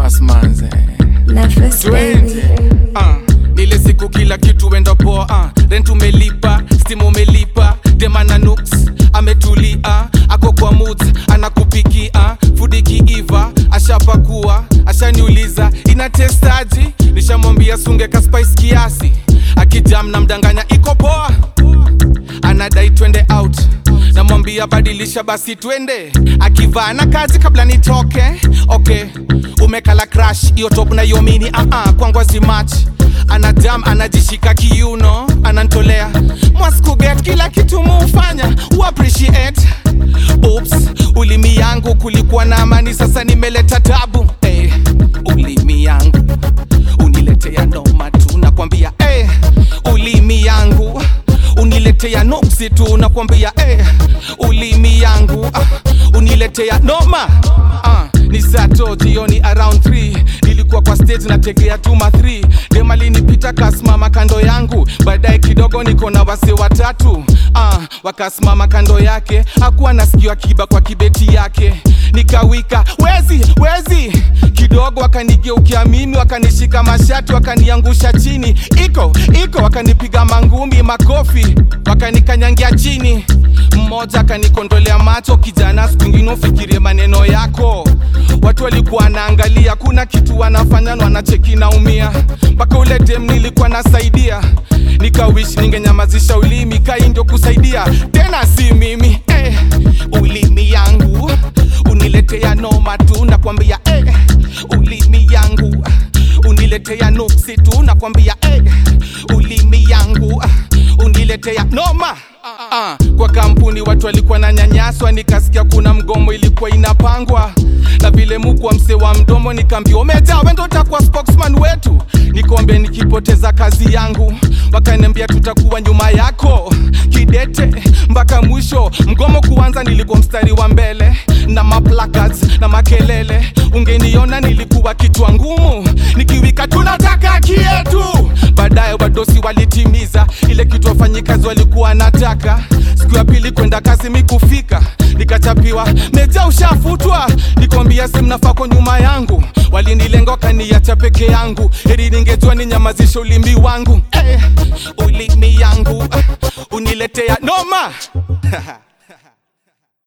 Fast manze Nefes baby. uh, nile siku kila kitu wenda poa uh, rent umelipa stimu umelipa demana nuks ametulia ako kwa moods anakupikia fudi kiiva ashapakua ashaniuliza ina testaji nishamwambia sunge ka spice kiasi akijam na mdanganya iko poa anadai twende out namwambia badilisha basi twende akivaa na kazi kabla nitoke okay umekala crash hiyo top na hiyo mini uh -uh, kwangu azimach anadam anajishika kiuno anantolea mwaskuget kila kitu muufanya uappreciate Oops, ulimi yangu kulikuwa na amani sasa nimeleta tabu hey, ulimi yangu uniletea noma tu nakwambia hey, ulimi yangu uniletea noksi tu nakwambia eh, ulimi yangu ah, uniletea noma ah, ni sato jioni around 3 nilikuwa kwa stage nategea tuma 3 demalinipita kasimama kando yangu baadaye kidogo niko na wase watatu ah, wakasimama kando yake akuwa nasikiwa kiba kwa kibeti yake nikawika wezi wezi kidogo wakanigeukia mimi wakanishika mashati wakaniangusha chini iko iko wakanipiga mangumi makofi wakanikanyangia chini mmoja akanikondolea macho kijana siku ingine ufikirie maneno yako watu walikuwa wanaangalia kuna kitu wanafanya na wanacheki naumia mpaka ule dem nilikuwa nasaidia nikawish ningenyamazisha ulimi kai ndio kusaidia tena si mimi eh, ulimi yangu uniletea noma tu nakwambia eh, ulimi yangu uniletea nuksi tu nakwambia eh, ulimi yangu uniletea noma Ah, kwa kampuni watu walikuwa na nyanyaswa nikasikia kuna mgomo ilikuwa inapangwa na vile mukwa mse wa mdomo nikaambia umejaa wendo utakuwa spokesman wetu nikombe nikipoteza kazi yangu wakaniambia tutakuwa nyuma yako kidete mpaka mwisho mgomo kuanza nilikuwa mstari wa mbele na maplacards na makelele ungeniona nilikuwa kichwa ngumu nikiwika tunataka kietu baadaye wadosi walitimiza ile kitu wafanyikazi walikuwa nataka siku ya pili kwenda kazi mikufika nikachapiwa meja ushafutwa nikwambia simnafako nyuma yangu walinilenga wakaniacha peke yangu heri ningejua ninyamazishe ulimi wangu eh, ulimi yangu uh, uniletea noma